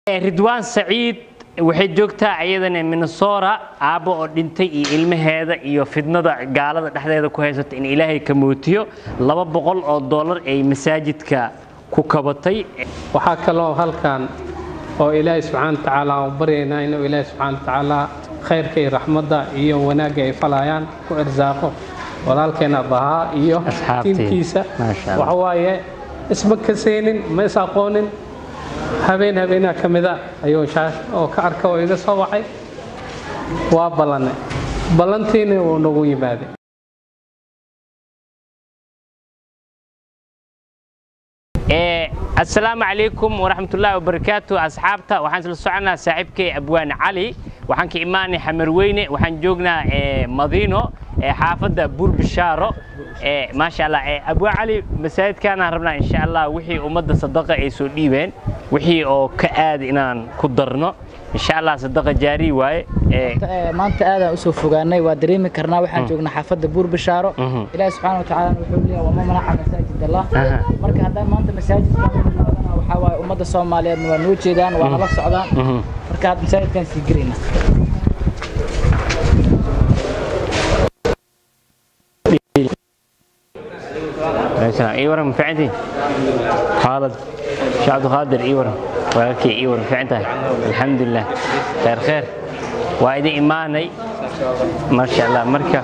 ridwaan saciid waxay joogtaa iyadana minnesota aabbo oo dhintay iyo ilmaheeda iyo fidnada gaalada dhexdeeda ku haysata in ilaahay ka mootiyo laba boqol oo dollar ay masaajidka ku kabatay waxaa kaloo halkan oo ilaahay subxaana wa tacaala aan baryaynaa inuu ilaahay subxaana wa tacaala khayrka iyo raxmadda iyo wanaagga ay falayaan ku irsaaqo walaalkeena bahaa iyo Asxaabtii. tiimkiisa Maasha Allah. waxa waaye isma kaseenin ma is aqoonin habeen habeenaa ka mida ayuu shaash oo ka arka oo iga soo wacay waa ballanay ballantiina wuu nagu yimaaday Eh, assalaamu calaykum waraxmatullaahi wabarakaatu asxaabta waxaan isla soconaa saaxiibkay abwaan cali waxaan ka imaanay xamarweyne waxaan joognaa eh, madiino eh, xaafadda burbishaaro eh, maasha allah eh, abwaan cali masaajidkaanaan rabnaa insha allah wixii ummadda sadaqa ay soo dhiibeen wixii oo ka aad inaan ku darno insha allah sadaqa jaari waaye eh, Eh, maanta aadaan usoo fogaanay waa dareemi karnaa waxaan joognaa xaafadda buur bishaaro Mhm. ilaahi subxaana wa tacaala wuxuu leeyahay wama manaca masaajid allah Aha. marka haddaan maanta masaajidka waxaa waaye ummadda soomaaliyeedna waa noo jeedaan waa nala socdaan mhm. marka had masaajidkaan sii gelayna السلام اي ورم في عندي خالد شو عبد القادر اي ورم ولكن اي ورم في عندها الحمد لله خير خير وايدي ايماني ما شاء الله مركه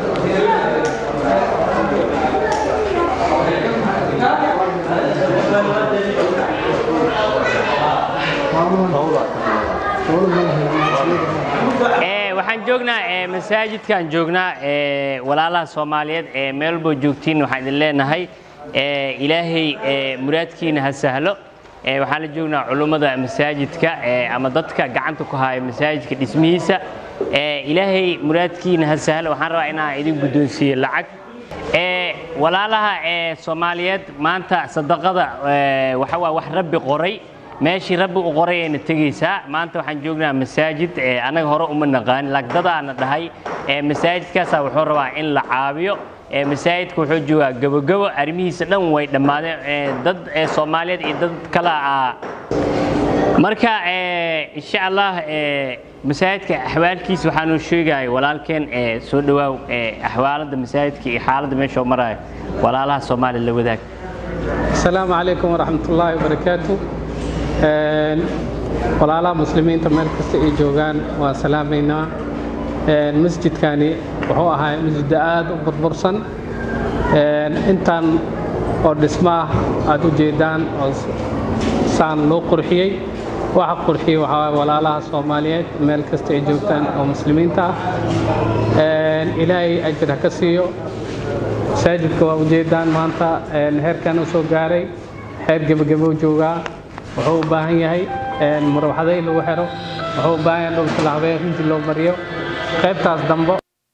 Ee, waxaan joognaa ee, masaajidkaan joognaa ee, walaalaha soomaaliyeed ee meel walbo joogtiin waxaan idin leenahay ee, ilaahay ee, muraadkiina ha sahlo Ee, waxaan la joognaa culummada masaajidka ee, ama dadka gacanta ku haya masaajidka dhismihiisa Ee, ilaahay muraadkiina ha sahlo waxaan rabaa inaan idin guddoonsiiyo lacag Ee, walaalaha ee, soomaaliyeed maanta sadaqada ee, waxa waa wax rabbi qoray meeshii rabbi u qoray ayna tegaysaa maanta waxaan joognaa masaajid ee anaga hore uma naqaan lagdadaana dhahay ee masaajidkaasaa wuxuu rabaa in la caabiyo ee masaajidka wuxuu joogaa gabogabo arrimihiisa dhan way dhammaadeen ee dad ee soomaaliyeed iyo dad kale ah marka ee, insha allah ee, masaajidka axwaalkiisa waxaanu sheegaya walaalkeen ee, soo dhawaaw ee, axwaalada masaajidka iyo xaaladda meesha uu marayo walaalaha soomaaliya la wadaag asalaamu calaykum waraxmat ullaahi wabarakaatu Een, walaalaha muslimiinta meel kasta ay joogaan waan salaamaynaa Een, masjidkani wuxuu ahaa masjid aad u burbursan Een, intaan oo dhismo ah aad u jeedaan oo s- saan loo qurxiyey waxa qurxiyey waxaa waaye walaalaha soomaaliyeed meel kasta ay joogtaan oo muslimiinta ah Een, ilaahay ajir ha ka siiyo masaajidka waa ujeedaan maanta een, heerkan u soo gaaray heer gebagabo joogaa wuxuu u baahan yahay een, murwaxado in lagu xiro wuxuu u baahan yahay dhulka la habeeyo runtii loo mariyo qaybtaas dambo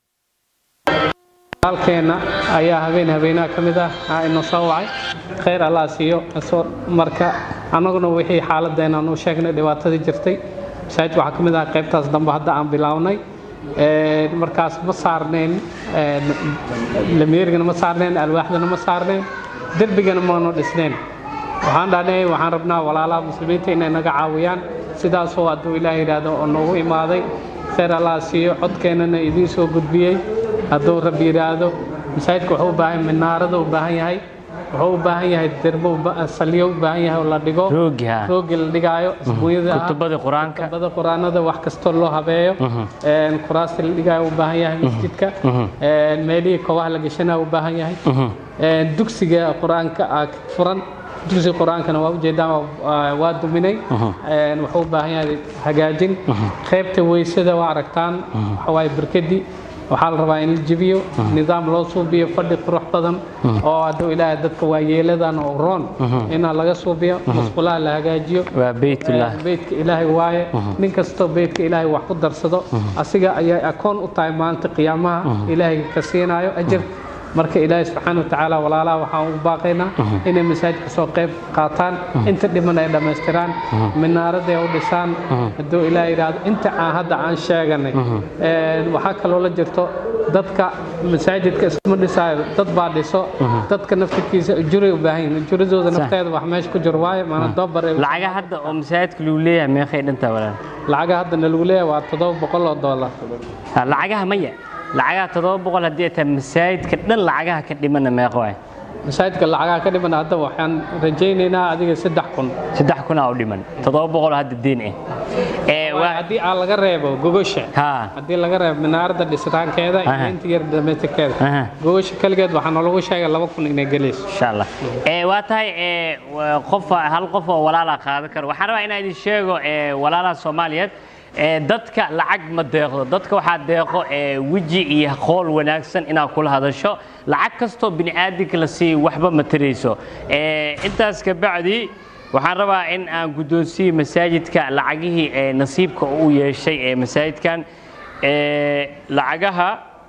halkeenna ayaa habeen habeenaha ka mid ah aa ina soo wacay khayr allah siiyo soo marka annaguna wixii xaaladeenaan u sheegnay dhibaatadii jirtay masaajidka waxaa ka mid ah qaybtaas dambe hadda aan bilownay Een, markaas ma saarneen een, lameerigana ma saarneen alwaaxdana ma saarneen derbigana maanu dhisneen waxaan dhahnay waxaan rabnaa walaalaha muslimiinta inay naga caawiyaan sidaasoo hadduu ilaah yidhaahdo oo noogu imaaday khayr allah siiyo codkeennana idiin soo gudbiyey hadduu rabbi yidhaahdo masaajidka wuxuu u baahan minaarada u baahan yahay wuxuu u baahan yahay derbo u ba- salyo u baahan yahay oo la dhigo roogi ha roogi la dhigaayo isbuunyada ah kutubada qur-aanka kutubada quraanada wax kastoo loo habeeyo Een, kuraasta la dhigaayo u baahan yahay masjidka Een, meelihii kobaha la gashanaa u baahan yahay Een, dugsiga qur-aanka ah furan dugsiga qur-aankana waa ujeedaan waa- waa duminay Een, wuxuu u baahan yahay hagaajin qaybta weysada waa aragtaan waxa waaye barkadii waxaa la rabaa in la jebiyo nidaam loo suubiyo fadhi qurux badan oo hadduu ilaahay dadka waayeeladan oo roon inaa laga suubiyo musqulaha la hagaajiyo waa beytullah beydka ilaahay waaye nin kastoo beydka ilaahay wax ku darsado asiga ayay akoon u tahay maanta qiyaamaha ilaahay ka siinayo ajir marka ilaahay subxaana wa tacaala walaalaha waxaan u baaqaynaa inay masaajidka soo qayb qaataan inta dhiman ay dhammaystiraan minaarada ay u dhisaan hadduu ilaahay yidhaahdo inta aan hadda aan sheeganay Een, waxaa kaloo la jirto dadka masaajidka isma dhisaayo dad baa dhiso dadka naftirkiisa ujuray u baahan yihiin ujuradooda nafteeda wax meesha ku jiro waaye maana doobar ay- lacaga hadda oo masaajidka lagu leeyahay meeqay dhantaa walaal lacaga haddana lagu leeyahay waa toddoba boqol oo dollar Ha, lacagaha maya lacagaha toddoba boqol haddii ay tahay masaajidka dhan lacagaha ka dhimana meeqo waay masaajidka lacagaha ka dhiman hadda waxaan rajaynaynaa adiga saddex kun saddex kunaa u dhiman toddoba boqol hadda diin ah ee Waa waa haddii aan laga reebo gogosha ha haddii laga reebo minaaradda dhisitaankeeda Aha. iyo inta yar dhamaystirkeeda Aha. gogosha keligeed waxaa noolagu sheegay laba kun inay gelayso insha allah ee waa tahay ee waa qof hal qof oo walaala qaadan karo waxaan rabaa inaan idin sheego ee walaalaha soomaaliyeed ee dadka lacag ma deeqdo dadka waxaa deeqo ee weji iyo qool wanaagsan inaad kula hadasho lacag kastoo bini aadamka la siiyo waxba ma tarayso ee intaas ka bacdi waxaan rabaa in aan guddoonsiiyo masaajidka lacagihii ee nasiibka uu yeeshay ee masaajidkan ee lacagaha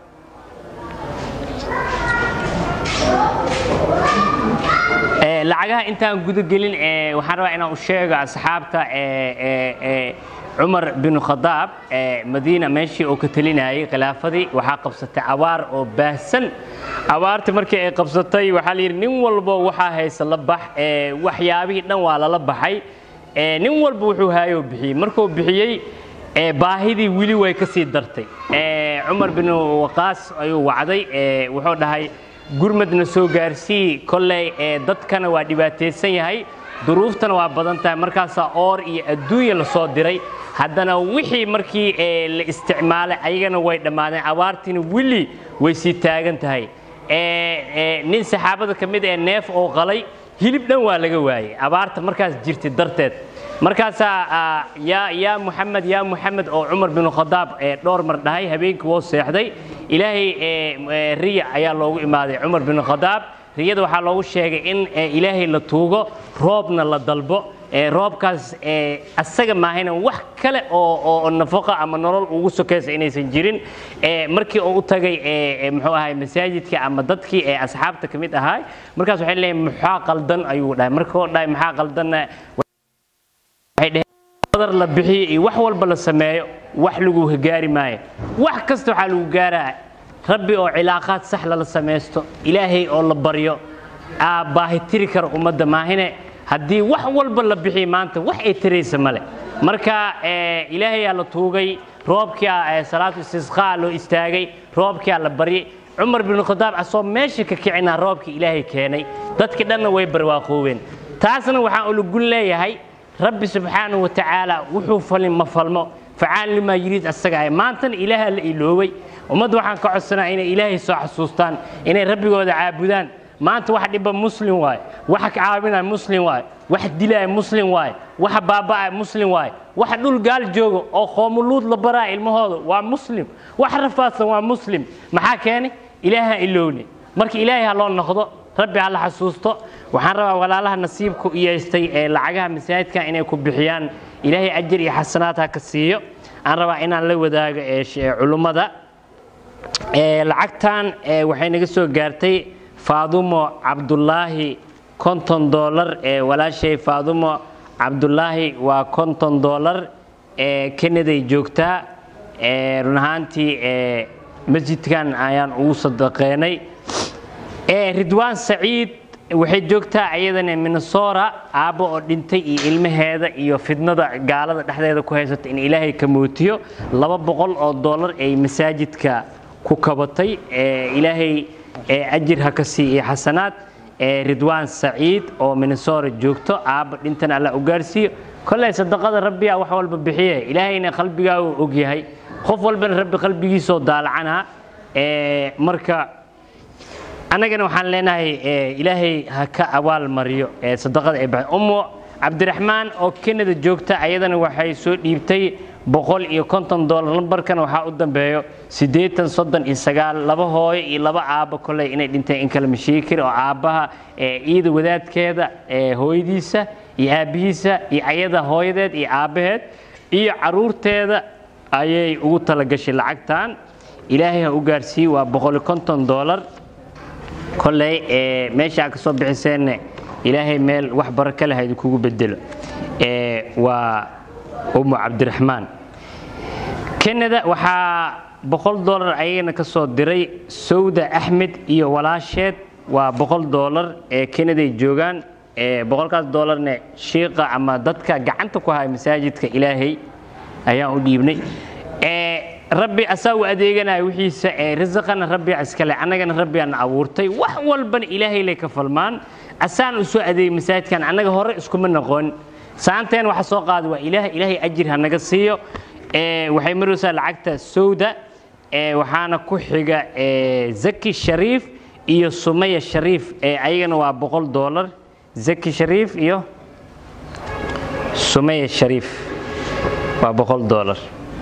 Ee, lacagaha intaan guda gelin ee, waxaan rabaa inaan u sheego asxaabta ee, ee, ee, cumar bin khadaab ee, madiina meeshii uu ka talinayay khilaafadii waxaa qabsatay abaar oo baahsan abaartii markii ay qabsatay waxaa la yidhi nin walbo waxaa haysa la bax ee, waxyaabihii dhan waa lala baxay ee, nin walba wuxuu haayoo bixiyey markuu bixiyey ee, baahidii weli way ka sii dartay Ee, cumar bin waqaas ayuu wacday ee, wuxuu dhahay gurmadna soo gaarsii kolley ee dadkana waa dhibaataysan yahay duruuftana waa badan tahay markaasaa oor iyo adduunya la soo diray haddana wixii markii ee la isticmaalay ayagana way dhammaadeen abaartiina weli way sii taagan tahay Ee, ee, nin saxaabada ka mid ee neef oo qalay hilib dhan waa laga waayey abaarta markaas jirtay darteed markaasaa ah, yaa yaa muxamed yaa muxamed oo cumar bin khadaab ee dhowr mar dhahay habeenkii woo seexday ilaahay ee, ee, riya ayaa loogu imaaday cumar bin khadaab riyada waxaa loogu sheegay in ee, ilaahay la tuugo roobna la dalbo ee, roobkaas ee, asaga maahayna wax kale oo oo- oo nafaqo ama nolol ugu sokaysa inaysan jirin ee, markii uu u tagay ee, ee, muxuu ahay masaajidka ama dadkii ee asxaabta ka mid ahaa markaas waxay leeyihin maxaa qaldan ayuu dhahay markii uu dhahay maxaa qaldanna waxay dhaheen badar la bixiyo iyo wax walba la sameeyo wax lagu gaari maayo wax kasta waxaa lagu gaaraa rabbi oo cilaaqaad sax lala samaysto ilaahay oo la baryo aa baahi tiri kara ummadda maahine haddii wax walba la bixiyo maanta wax ay tiraysa male marka ee, ilaahayaa la tuugay roobkia ee, salaatu istisqaa loo istaagay roobkia la baryay cumar bin khadaab asoo meesha ka kicinaa roobkii ilaahay keenay dadkii dhanna way barwaaqoobeen taasna waxaan ulagun leeyahay rabbi subxaanahu wa tacaala wuxuu falin ma falmo facaan limaa yiriid asaga ah maantana ilaaha la iloobay ummadda waxaan ka codsanaa inay ilaahay soo xasuustaan inay rabbigooda caabudaan maanta wax dhiba muslim waaye waxa ka caawinaya muslim waaye wax dilaya muslim waaye waxa baaba'aya muslim waaye waxa dhul gaal jooga oo qoomuluud la baraya ilmahooda waa muslim wax rafaadsan waa muslim maxaa keenay ilaaha ilowne marka ilaahay ha loo noqdo rabbi ha la xasuusto waxaan rabaa walaalaha nasiibku u yeestay ee lacagaha masaajidka inay ku bixiyaan ilaahay ajar iyo xasanaad ha ka siiyo aan rabaa inaan la wadaago ee sh- culummada Ee, lacagtan ee, waxay naga soo gaartay faadumo cabdulaahi konton doolar ee walaashay faadumo cabdulaahi waa konton doolar ee kanaday joogtaa ee, run ahaantii ee, masjidkan ayaan ugu sadaqeynay ee, ridwaan saciid waxay joogtaa iyadana minnesota aabbo oo dhintay iyo ilmaheeda iyo fidnada gaalada dhexdeeda ku haysata in ilaahay ka mootiyo laba boqol oo doolar ay masaajidka ku kabatay ee, ilaahay ee, ajir ha ka sii iyo xasanaad ee, ridwaan saciid oo minnesota joogto aabbo dhintan alla u gaarsiiyo kolley sadaqada rabbiyaa wax walba bixiye ilaahayna qalbigaa uu ogyahay qof walbana rabbi qalbigiisoo daalacanaa ee, marka annagana waxaan leenahay ee, ilaahay ha ka abaal mariyo ee, sadaqada ay baxay ummu cabdiraxmaan oo kenada joogta ayadana waxay soo dhiibtay boqol iyo konton doolar lambarkana waxaa u dambeeyo siddeetan soddon iyo sagaal laba hooyo iyo laba aabbo kolley inay dhinteen in kala mashiikir oo aabbaha ee, iyada wadaadkeeda ee, hooyadiisa iyo aabbihiisa iyo ayada hooyadeed iyo aabbaheed iyo caruurteeda ayay ugu talagashay lacagtan ilaahay ha u gaarsiiye waa boqol iyo konton doolar kolley ee, meesha aad ka soo bixiseenna ilaahay meel wax baraka leh ha idinkugu bedelo ee, waa ummu cabdiraxmaan kanada waxaa boqol doolar ayagana ka soo diray sawda axmed iyo walaasheed waa boqol doolar ee kenaday joogaan ee boqolkaas doolarne shiiqa ama dadka gacanta ku haya masaajidka ilaahay ayaan u dhiibnay ee rabbi asaa u adeeganaya wixiisa ee risaqana rabbi iskale annagana rabbi aan abuurtay wax walbana ilaahay lay ka falmaan asaan u soo adeegay masaajidkan annaga hore iskuma noqon saanteen waxa soo qaada waa ilaah ilaahay ajir ha naga siiyo ee waxay maraysaa lacagta sawda ee waxaana ku xiga ee zaki shariif iyo sumaya shariif ee ayagana waa boqol doolar zaki shariif iyo sumaya shariif waa boqol doolar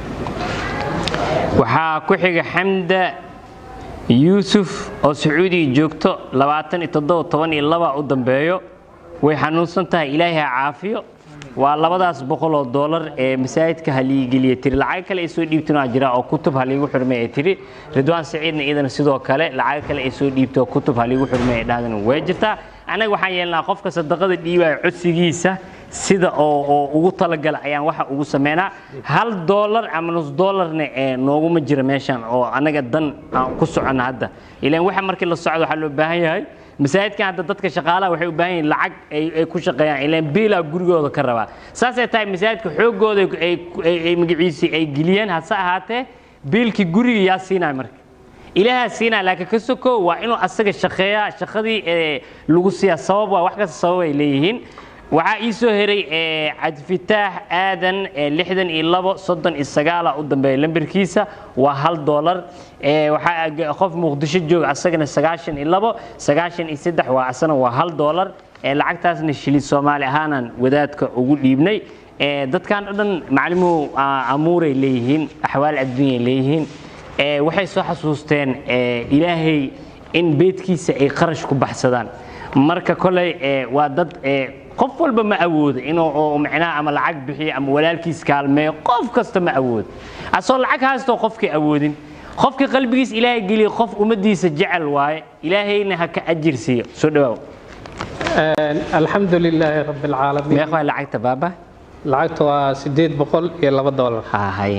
waxaa ku xiga xamda yuusuf oo sacuudiga joogto labaatan iyo toddoba toban iyo laba u dambeeyo way xanuunsan tahay ilaahay ha caafiyo waa labadaas boqol oo doolar ee masaajidka haliigeliya tiri lacag kale ay soo dhiibteen waa jira oo kutub haliigu xurmay ay tiri ridwaan saciidna iyadana sidoo kale lacag kale ay soo dhiibtay oo kutub haliigu xurmay ay dhahdana way jirtaa annaga waxaan yeelnaa qofka sadaqada dhiibaya codsigiisa sida oo oo ugu talagala ayaan waxa ugu sameynaa hal doolar ama nus doolarna ee nooguma jira meeshan oo annaga dan aan ku soconna hadda ilaan waxa markii la socdo waxaa loo baahan yahay masaajidkan hadda dadka shaqaalaha waxay u baahan yihiin lacag ay ay ku shaqeeyaan ilaan biilaa gurigooda ka rabaa saasay tahay masaajidka xooggooda ay ay ay magaciisi ay geliyeen hase ahaatee biilkii guriga yaa siinaya marka ilaahaa siinaya laakiin ka soko waa inuu asaga shaqeeyaa shaqadii ee lagu siiyaa sabab waa wax kasta sabab ay leeyihiin waxaa ii soo heray ee cabdifitaax aadan ee lixdan iyo labo soddon iyo sagaala u dambeeya lambarkiisa waa hal doolar ee waxaa qof muqdisho jooga asagana sagaashan iyo labo sagaashan iyo saddex waa asana waa hal doolar ee lacagtaasna shilin soomaali ahaanaan wadaadka ugu dhiibnay ee dadkan o dhan maclimuhu amuuray leeyihiin axwaal adduunyay leeyihiin ee waxay soo xasuusteen ee ilaahay in beedkiisa ay qarash ku baxsadaan marka koley ee waa dad ee qof walba ma awoodo inuu oo macnaha ama lacag bixiyo ama walaalkiis kaalmeeyo qof kasta ma awoodo asoo lacag haastoo qofkii awoodin qofkii qalbigiis ilaahay geliya qof ummaddiisa jecel waaye ilaahayna ha ka ajir siiyo soo dhawaaw alxamdu lilaahi rabi alcaalamiin meeq waa lacagta baaba lacagta waa sideed boqol iyo laba doolar ha haye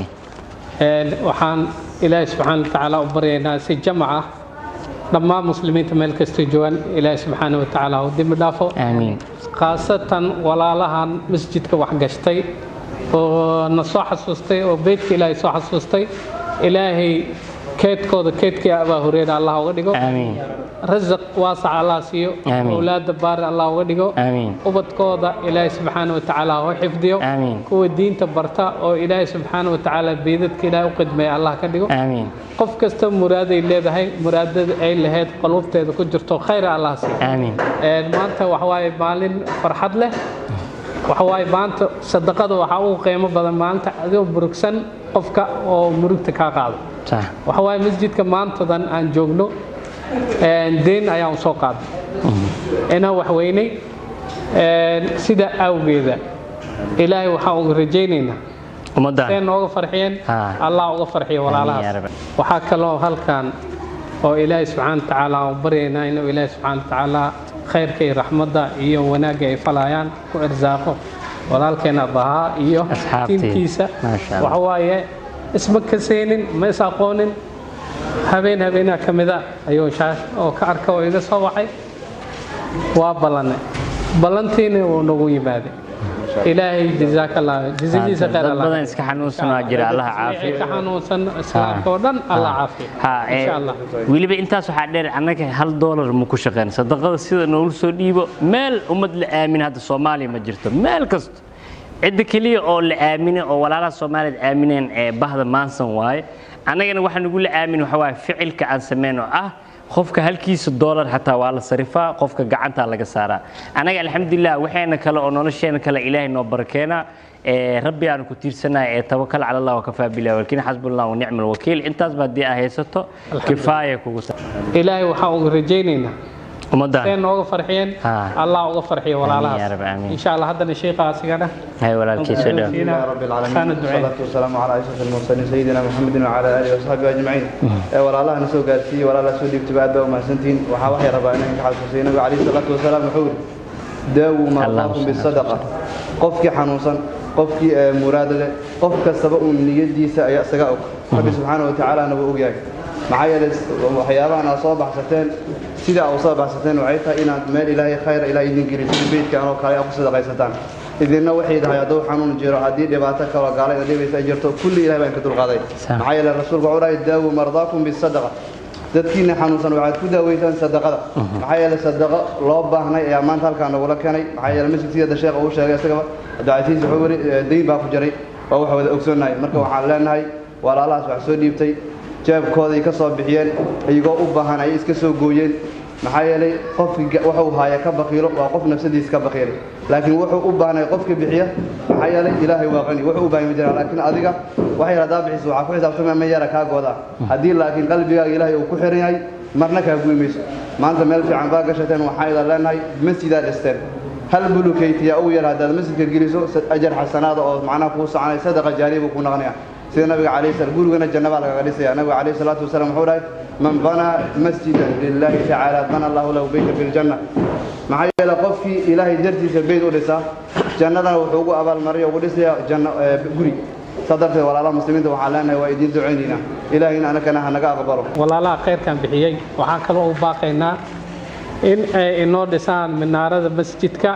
waxaan ilaahi subxaana wa tacaala u baryaynaa si jamac ah dhammaan muslimiinta meel kastay joogaan ilaahi subxaana wa tacaala u dembi dhaafo aamiin khaasatan walaalahan masjidka waxgashtay oo na soo xasuustay oo beytka ilaahay soo xasuustay ilaahay keedkooda keedkii abaa hureyra allah uga dhigo aamiin rasaq waasac allah siiyo Amiin. awlaada baari allah uga dhigo aamiin ubadkooda ilaahay subxaana wa tacaala ha u xifdiyo Amiin. kuwa diinta barta oo ilaahay subxaana wa tacaala beedadka ilaahay u qidmeeya allah ka dhigo aamiin qof kasta muraaday leedahay muraadada ay lahayd qolubteeda ku jirto khayra allah siiyo aamiin Een, maanta waxa waaye maalin farxad leh waxa waaye maanta sadaqada waxaa ugu qiimo badan maalinta adigoo murugsan qofka oo murugta kaa qaado sax waxa waaye masjidka maantadan aan joogno een, deen ayaan u soo qaaday inaan wax weynay een, sida awgeeda ilaahay waxaan uga rajaynaynaa ummaddan see nooga farxiyeen Ha. allah uga farxiyo Amiin yaa walaalahaas rabbi. waxaa kaloo halkan oo ilaahay subxaana wa tacaala aan baryaynaa inuu ilaahay subxaana wa tacaala khayrka iyo raxmadda iyo wanaagga ay falayaan ku irsaaqo walaalkeena bahaa iyo Asxaabtii. tiimkiisa Maasha Allah. waxa waaye isma kaseenin ma is aqoonin habeen habeenaa ka mida ayuu shaash oo ka arka oo iga soo waxay waa ballanay ballantiina wuu nagu yimaaday ilaahay jazaaka allah jazadiisa khayr dad allah badan iska xanuunsan waa jira allaha wixii caafiyo ka xanuunsan islaamka oo dhan allah caafiyo ha ee, insha allah weliba intaas waxaa dheer annaga hal doolar ma ku shaqeyn sadaqada sida noogu soo dhiibo meel ummad la aamin hadda soomaaliya ma jirto meel kasto cidda keliya oo la aaminay oo walaalaha soomaaliyeed aamineen ee bahda maansan waaye annagana waxa nagu la aamin waxa waaye ficilka aan sameyn oo ah qofka halkiisa doolar xataa waa la sarifaa qofka gacantaa laga saaraa annaga alxamdulilah waxayna kale oo nolosheena kale ilaahay noo barakeena ee rabbi aanu ku tiirsanahay ee tawakal cala allah wakafaa bilah walkiin xasbunallah wa nicma alwakiil intaasba haddii aa haysato kifaaya kugu sa ilaahay waxaan uga rajaynaynaa see ummaddan nooga farxiyeen Ha. allah uga farxiyo yaa rabbi, walaalahaas amiin. insha allah haddana sheikaasigana hay walaalkii soo dhow فينا يا رب العالمين كان الدعاء والصلاة والسلام على أشرف المرسلين سيدنا محمد وعلى آله وصحبه أجمعين ولا الله نسوا قاسي ولا الله سودي بتبعد وما سنتين وحاوحي ربنا إنك حال حسين عليه الصلاة والسلام وحول داووا اللهم مرضاكم صل بالصدقة قفك حنوصا قفك مراد له قفك سبق من يدي سأيأسك rabbi subxaana wa tacaalana wuu ogyahay maxaa yeelay waxyaabahan aad soo baxsateen sida aad u soo baxsateen waxay tahay inaad meel ilaahay khayra ilaah idin gelin sida beydkan oo kale aad ku sadaqaysataan idinna waxay tahay hadduu xanuun jiro haddii dhibaato kaloo gaala ina dhibaysa ay jirto kulli ilahay baan ka dulqaaday maxaa yeelay rasuulku wuxuu dhahay daawu mardaakum bisadaqa dadkiina xanuunsan waxaad ku daaweysaan sadaqada maxaa yeelay sadaqo loo baahnay ayaa maanta halkaa nagula keenay maxaa yeelay masjidkiyada sheekha uu sheegay isagaba cabdicasiis wuxuu yidhi dayn baa ku jiray waa wax wada ogsoonnahay marka waxaan leenahay walaalahaas wax soo dhiibtay jeebkooday ka soo bixiyeen iyagoo u baahan ay iska soo gooyeen maxaa yeelay qofkii wuxuu haaya ka bakiilo waa qof nafsadiisa ka bakiilay laakiin wuxuu u baahnay qofka bixiya maxaa yeelay ilaahay waa qani wuxuu u baahan ma jiraan laakiin adiga waxay hadaa bixiso waxaa ku xisaabtamaya ma yara kaa gooda haddii laakiin qalbigaaga ilaahay uu ku xiran yahay marna kaa guy mayso maanta meel fiican baa gashateen waxaa idan leenahay masjidaa dhisteen hal bulukaytiya ugu yar haddaad masjidka geliso ajar xasanaada oo macnaha kuu soconay sadaqa jaariya buu ku noqonaya sida nabiga calayhi salaam gurigana janna baa lagaga dhisaya nabiga calayhi salaatu wasalaam wuxuu dhahay man banaa masjidan lillahi tacaala bana allahu lahu beyta fi ljanna maxaa yeelay qofkii ilaahay dartiisa beyd u dhisaa jannadana wuxuu ugu abaalmariya ugu dhisaya janno guri saa darteed walaalaha muslimiinta waxaan leenahay waa idiin ducaynaynaa ilaahayna anagana ha naga aqbalo walaalaha khayrkan bixiyey waxaan kaloo u baaqaynaa in ay inoo dhisaan minaarada masjidka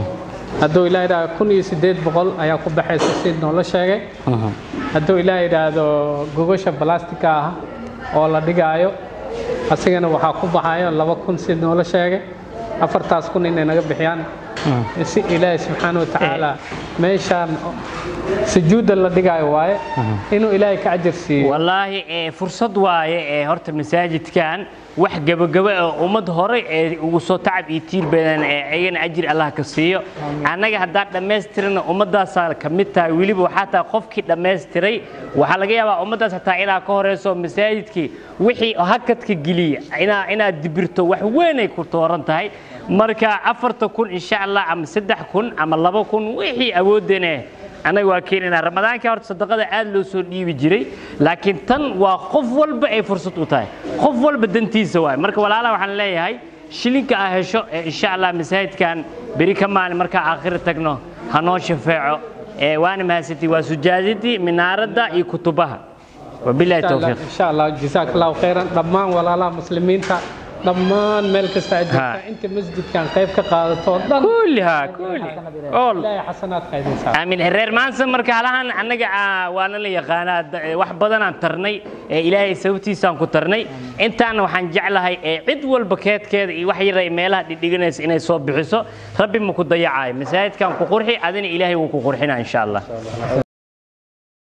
hadduu ilaah idhaahdo kun iyo siddeed boqol ayaa ku baxaysa si noola sheegay hadduu ilaah idhaahdo gogosha balastika ah oo la dhigaayo asigana waxaa ku baxayo laba kun si noola sheegay afartaas kun inay naga bixiyaan si ilaahi subxaana wa tacaala meeshaan sujuudda la dhigaayo waaye inuu ilaahay ka ajar siiyo wallaahi ee fursad waaye ee horta masaajidkan wax gabagaba oo ummad hore ee ugu soo tacab iyo tiir badan ee ayagana ajir allah ka siiyo annaga haddaan dhammaystirana ummaddaasaa ka mid tahay weliba waxaa tahay qofkii dhammaystiray waxaa laga yaabaa ummaddaas hataa inaa ka horeyso masaajidkii wixii hakadka geliya inaa inaad dibirto wax weynay ku tooran tahay marka afarta kun insha allah ama saddex kun ama laba kun wixii awoodane annaga waa keenaynaa ramadaanka horta sadaqada aad loo soo dhiibi jiray laakiin tan waa qof walba ay fursad u tahay qof walba dantiisa waay marka walaalaha waxaan leeyahay shilinka aa hesho ee insha allah masaajidkan beri ka maalin markaa aakhira tagno ha noo shafeeco ee waana mahadsantii waa sujaadadii minaaradda iyo kutubaha wabilahi towfiiq insha allah jazaak allahu khayran dhammaan walaalaha muslimiinta dhammaan meel kasta aad joogtaa Ha. inta masjidkan qayb ka qaadato oo dhan kulliha kulli all ilaahay xasanaad qaydaysaa aamin reer maansa marka halahan annaga ah, waana la yaqaanaa da- eh, wax badanaan tarnay ee ilaahay sababtiisaan ku tarnay intaana waxaan jeclahay ee cid walba keedkeeda iyo wax yar ay meelaha dhidhiganaysa inay soo bixiso rabbi ma ku dayacayo masaajidkan ku qurxi adina ilaahay wuu ku qurxinaa insha allah